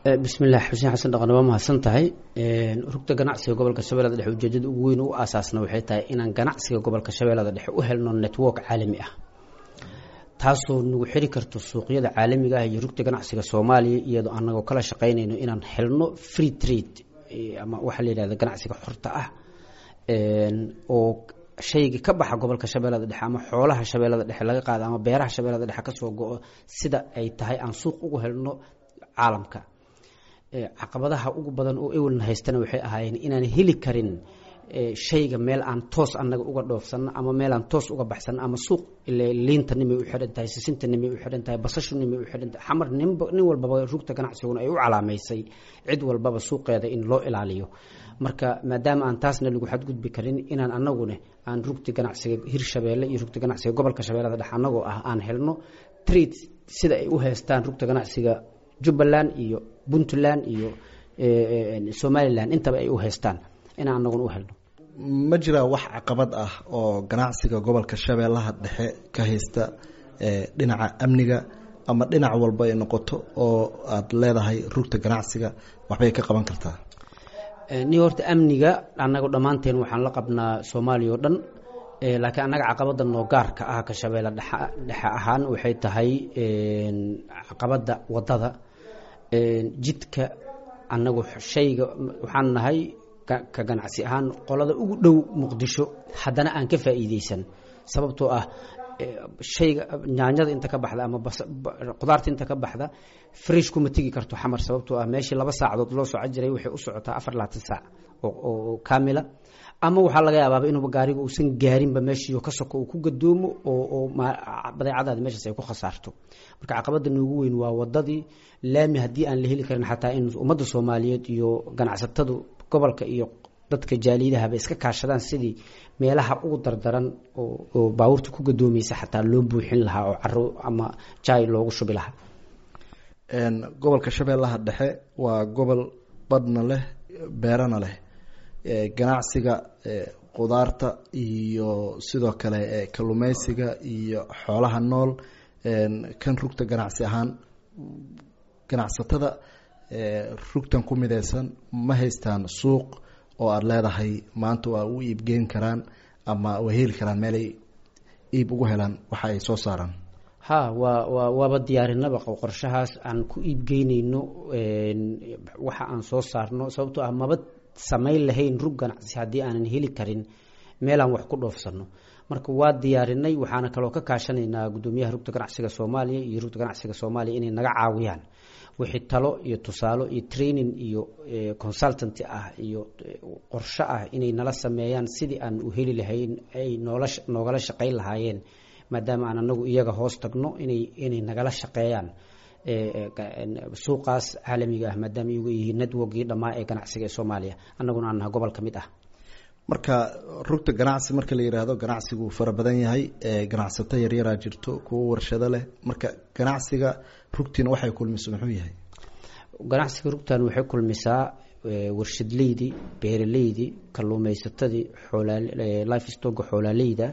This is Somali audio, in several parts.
bismillaah xuseen xasan dhaqan waa mahadsan tahay rugta ganacsiga gobolka shabeellada dhexe ujeedada ugu weyn u aasaasna waxay tahay inaan ganacsiga gobolka shabeellada dhexe u helno network caalami ah taasoo nagu xiri karto suuqyada caalamiga ah iyo rugta ganacsiga soomaaliya iyadoo anagoo kala shaqaynayno inaan helno free trade ama waxaa la yidhahda ganacsiga xorta ah oo shayga ka baxa gobolka shabeellada dhexe ama xoolaha shabeellada dhexe laga qaado ama beeraha shabeellada dhexe kasoo go-o sida ay tahay aan suuq ugu helno caalamka caqabadaha ugu badan oo ewelna haystana waxay ahaayeen inaan heli karin shayga meel aan toos annaga uga dhoofsano ama meel aan toos uga baxsano ama suuq liinta nimay u xidhan tahay sisinta nimay u xidhan tahay basashu nimay u xidhan tahay xamar ninba nin walbaba rugta ganacsiguna ay u calaamaysay cid walbaba suuqeeda in loo ilaaliyo marka maadaama aan taasna lagu xadgudbi karin inaan anaguna aan rugta ganacsiga hirshabeelle iyo rugta ganacsiga gobolka shabeellada dhexe anagoo ah aan helno trade sida ay u haystaan rugta ganacsiga jubbaland iyo puntland iyo somalilan intaba ay u haystaan inaan anaguna u helno ma jiraa wax caqabad ah oo ganacsiga gobolka shabeellaha dhexe ka haysta dhinaca amniga ama dhinac walba ay noqoto oo aada leedahay rugta ganacsiga waxbay ka qaban kartaa ni horta amniga annaga dhammaanteen waxaan la qabnaa soomaaliya oo dhan laakiin annaga caqabada noo gaarka ah ka shabeelle dhexe dhexe ahaan waxay tahay caqabada wadada jidka annagu shayga waxaan nahay ka ganacsi ahaan qolada ugu dhow muqdisho haddana aan ka faa'iideysan sababtoo ah shayga nyaanyada inta ka baxda ama qudaarta inta ka baxda fresh kuma tegi karto xamar sababtoo ah meeshii laba saacadood loo soco jiray waxay u socotaa afar labaatan saac oo kaamila ama waxaa laga yaabaaba inuuba gaariga uusan gaarinba meeshii ka soko uu ku gadoomo oo badeecadaadi meeshaas ay ku khasaarto marka caqabada noogu weyn waa wadadii laami haddii aan la heli karin xataa in ummadda soomaaliyeed iyo ganacsatadu gobolka iyo dadka jaaliyadahaba iska kaashadaan sidii meelaha ugu dardaran oo baabuurta ku gadoomaysa xataa loo buuxin lahaa oo caro ama jaay loogu shubi lahaa gobolka shabeellaha dhexe waa gobol badhna leh beerana leh ganacsiga qudaarta iyo sidoo kale kalluumeysiga iyo xoolaha nool kan rugta ganacsi ahaan ganacsatada rugtan ku mideysan ma haystaan suuq oo aada leedahay maanta waa u iibgeyn karaan ama waa heli karaan meelay iib ugu helaan waxa ay soo saaraan ha waa waa waaba diyaarinaba qorshahaas aan ku iibgeyneyno waxa aan soo saarno sababtoo ah maba samayn lahayn rug ganacsi haddii aanan heli karin meelaan wax ku dhoofsano marka waa diyaarinay waxaana kaloo ka kaashanaynaa gudoomiyaha rugta ganacsiga soomaaliya iyo rugta ganacsiga soomaaliya inay naga caawiyaan wixii talo iyo tusaalo iyo training iyo consultanty ah iyo qorsho ah inay nala sameeyaan sidii aan u heli lahayn ay noola noogala shaqayn lahaayeen maadaama aan anagu iyaga hoos tagno inay inay nagala shaqeeyaan suuqaas caalamiga ah maadaama iyagu yihiin networkii dhammaa ee ganacsiga ee soomaaliya annaguna aan naha gobol ka mid ah marka rugta ganacsi marka la yidhaahdo ganacsigu fara badan yahay ganacsato yaryaraa jirto kuwo warshado leh marka ganacsiga rugtiina waxay kulmiso muxuu yahay ganacsiga rugtan waxay kulmisaa warshadleydii beeraleydii kalluumeysatadii life stoga xoolaaleyda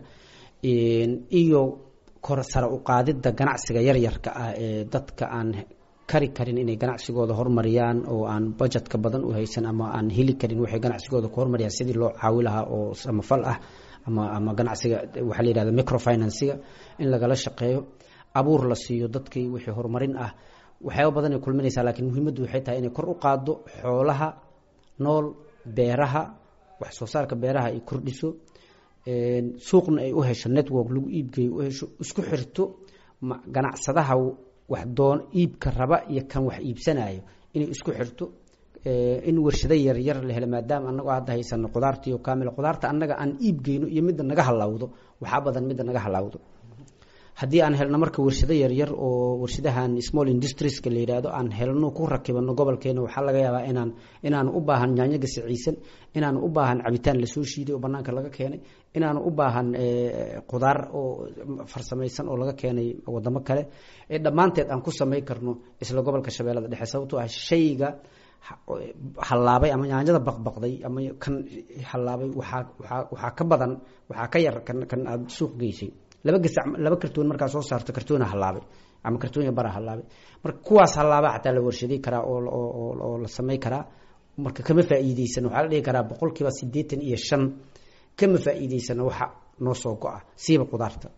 iyo kor sare u qaadidda ganacsiga yaryarka ah ee dadka aan kari karin inay ganacsigooda hormariyaan oo aan budgetka badan u haysan ama aan heli karin waxay ganacsigooda ku hormariyaan sidii loo caawi lahaa oo samafal ah ama ama ganacsiga waxaa la yihahda microfinansiga in lagala shaqeeyo abuur la siiyo dadkii wixii horumarin ah waxyaaba badan ay kulminaysaa laakiin muhiimaddu waxay tahay inay kor u qaaddo xoolaha nool beeraha wax soo saarka beeraha ay kordhiso suuqna ay u hesho network lagu iibgeeyo u hesho isku xirto ganacsadaha wax doon iibka raba iyo kan wax iibsanayo inay isku xirto in warshado yaryar la helo maadaama anagoo hadda haysano qudaartiiyo kaamil qudaarta annaga aan iibgeyno iyo midda naga halaawdo waxaa badan midda naga halaawdo haddii aan helno marka warshado yaryar oo warshadahan small industrieska la yidhaahdo aan helno ku rakibano gobolkeena waxaa laga yaabaa inaan inaanu u baahan yaanyo gasiciisan inaanu u baahan cabitaan lasoo shiiday oo banaanka laga keenay inaanu u baahan qudaar oo farsamaysan oo laga keenay wadamo kale ee dhammaanteed aan ku samayn karno isla gobolka shabeellada dhexe sababtoo ah shayga hallaabay ama yaanyada baqbaqday ama kan hallaabay waxaa waaa waxaa ka badan waxaa ka yar kan kan aada suuq geysay laba gasac laba kartoon markaa soo saarto kartoona hallaabay ama kartoonya bara halaabay marka kuwaas halaaba xataa la warshadey karaa oo la samey karaa marka kama faa'iideysan waxaa la dhihi karaa boqol kiiba siddeetan iyo shan kama faa'iideysano waxa noo soo go-a siiba qudaarta